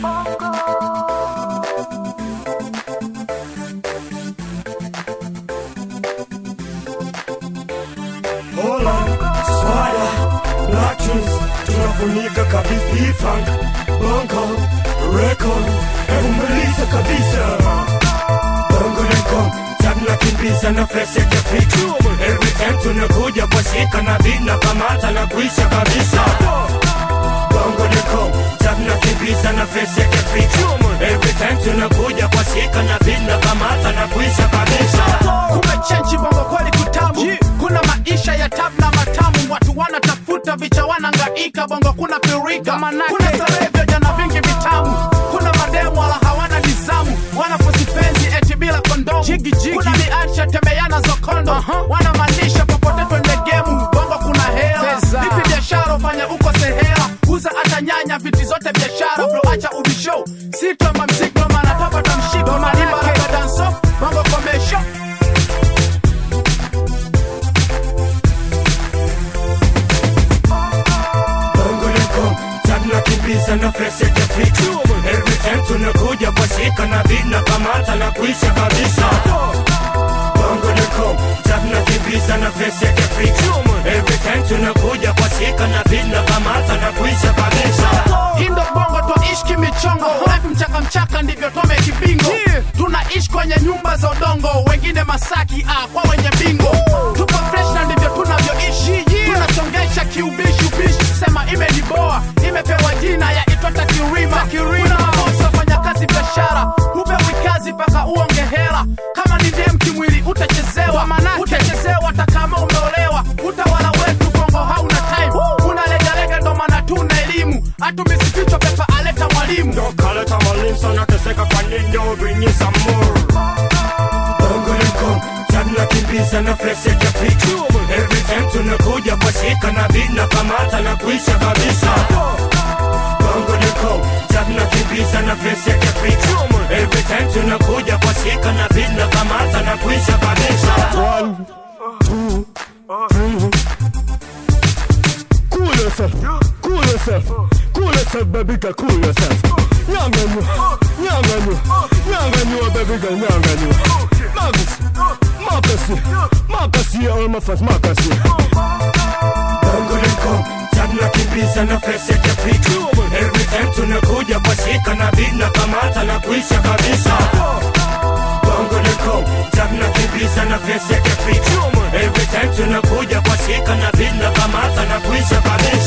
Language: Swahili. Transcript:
Hola, swada, Latrins, tunafunika kabisa E-Funk, Bongo, Record, umeliza kabisa Bongo Record, tunakimbiza na fresh ya kifichu Every time tunakuja kwa shika na beat na kamata na kuisha kabisa Bongo Record, tunakimbiza na fresh ya kifichu Every time tunakuja kwa shika na beat na kamata na kuisha kabisa kumechenji bongo kweli kutamu kuna maisha ya tab na matamu watu wanatafuta vicha wanangaika bongo kuna pirika kuna starehe vya jana vingi vitamu kuna mademu wala hawana nizamu wanaposipenzi eti bila kondomu kuna miacha tembeana zokondo wanamaanisha popote twende gemu bongo kuna hela vipi biashara ufanye uko sehela uza hata nyanya viti zote biashara bro acha ubisho sitoma mzigo mana tapata mshiko manibaraka danso bongo komesho Bongo Record, tunakimbiza na fresh ya kifichu Every time tunakuja kwa shika na beat na kamata na kuisha kabisa Bongo Record, tunakimbiza na fresh ya kifichu Every time tunakuja kwa shika na beat na kamata na kuisha kabisa Indo bongo twaishi kimichongo life mchaka mchaka ndivyo tome kibingo tunaishi kwenye nyumba za udongo wengine masaki ah, kwa wenye bingo tupo fresh na ndivyo tunavyoishi tunasongesha kiubishi ubishi sema imeniboa imepewa jina ya itwata kirima kuna mabosi wafanya kazi biashara hupewi kazi mpaka uonge hela kama ni dem kimwili utachezewa utachezewa hata kama umeolewa utawala wetu bongo hauna time unalegalega ndo maana tuna elimu hatumisifichwa pepa aleta mwalimu Ndo kale tamalim sana teseka kwa nini bring you some more Bongo Record, tunakimbiza na fresh ya kifichu Every time tunakuja kwa shika na beat na kamata na kuisha kabisa Bongo Record, tunakimbiza na fresh ya kifichu Every time tunakuja kwa shika na beat na kamata na kuisha kabisa Cool yourself, cool yourself, cool yourself, baby girl, cool yourself. Nyanganyo, nyanganyo, nyanganyo, baby girl, nyanganyo. Magus, Makasi, Makasi, all my fans, Makasi. Bongo Record, tunakimbiza na fresh ya kifichu Every time tunakuja kwa shika na beat na kamata na kuisha kabisa Bongo Record, tunakimbiza na fresh ya kifichu Every time tunakuja kwa shika na beat na kamata na kuisha kabisa